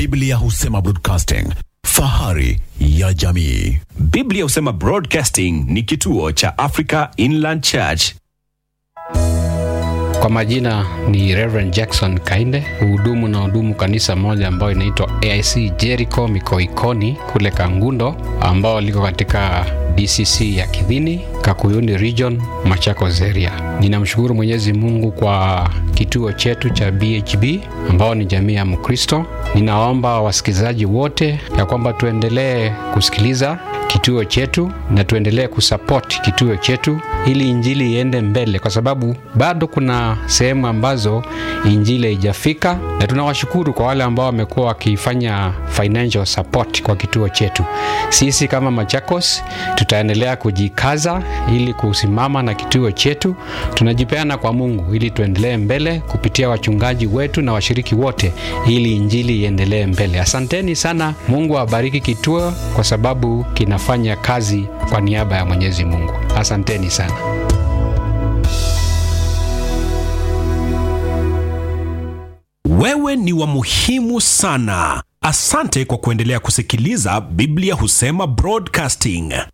Biblia husema broadcasting, fahari ya jamii. Biblia husema Broadcasting ni kituo cha Africa Inland Church. Kwa majina ni Reverend Jackson Kainde, huhudumu na hudumu kanisa moja ambayo inaitwa AIC Jericho Mikoikoni kule Kangundo, ambao liko katika DCC ya Kidhini, Kakuyuni Region, Machakos area. Ninamshukuru Mwenyezi Mungu kwa kituo chetu cha BHB ambao ni jamii ya Mkristo. Ninaomba wasikilizaji wote ya kwamba tuendelee kusikiliza kituo chetu na tuendelee kusupport kituo chetu ili injili iende mbele, kwa sababu bado kuna sehemu ambazo injili haijafika, na tunawashukuru kwa wale ambao wamekuwa wakifanya financial support kwa kituo chetu. Sisi kama Machakos tutaendelea kujikaza ili kusimama na kituo chetu. Tunajipeana kwa Mungu ili tuendelee mbele kupitia wachungaji wetu na washiriki wote, ili injili iendelee mbele. Asanteni sana. Mungu awabariki kituo kwa sababu kinafanya kazi kwa niaba ya Mwenyezi Mungu. Asanteni sana. Wewe ni wa muhimu sana. Asante kwa kuendelea kusikiliza Biblia husema Broadcasting.